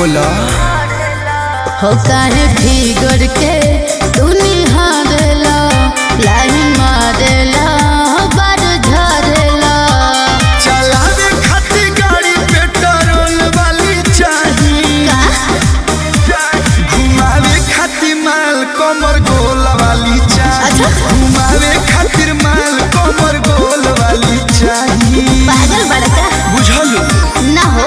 बोला हो काहे फिगर के तू निहारेला लाइन मारेला बार झरेला चलावे खातिर गाड़ी पेट्रोल वाली चाही का घुमावे खातिर माल कमर गोल वाली चाही अच्छा। घुमावे खातिर माल कमर गोल वाली चाही पागल बड़का बुझल ना हो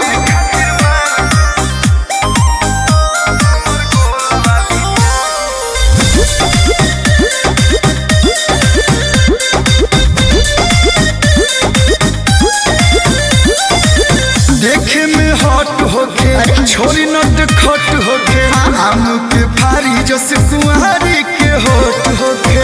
देखे में हॉट होके छोरी नट खट होके आम के फारी जस कुंवारी के होट होके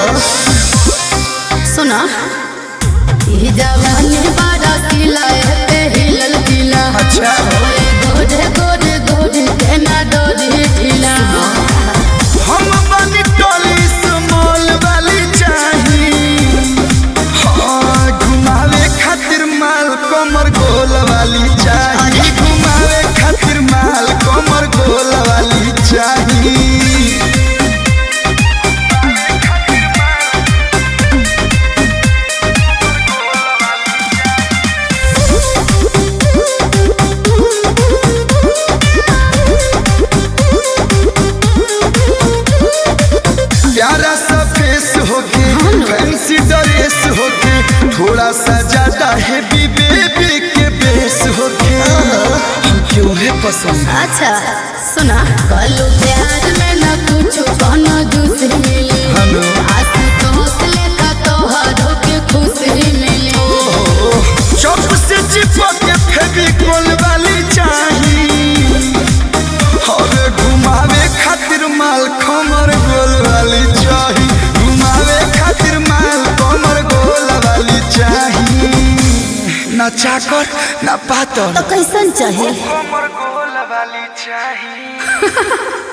सुना ई जवानी बड़ा किला पे हिलल किला अच्छा। ओए गोरे गोरे गोरे केना डोरी ढीला हम बनी टोली स्मॉल वाली चाही हाँ घुमावे खातिर माल कमर गोल वाली चाही घुमावे खातिर माल कमर गोल वाली चाही प्यारा सा फेस होके फैंसी ड्रेस होके थोड़ा सा ज्यादा हैवी बेबी के बेस होके हम क्यों है पसंद अच्छा सुना कलू प्यार में न कुछ कोनो दूसरी मिली हेलो। आशुतोष लेखा तोहरो के खुशी मिली चौक से चिपक के फेविकोल वाली चाही और घुमावे खातिर माल खमर गोल वाली चाही घुमावे खातिर माल कमर गोल वाली चाही ना चाकर ना पातर तो कैसन चाहे कमर गोल वाली चाही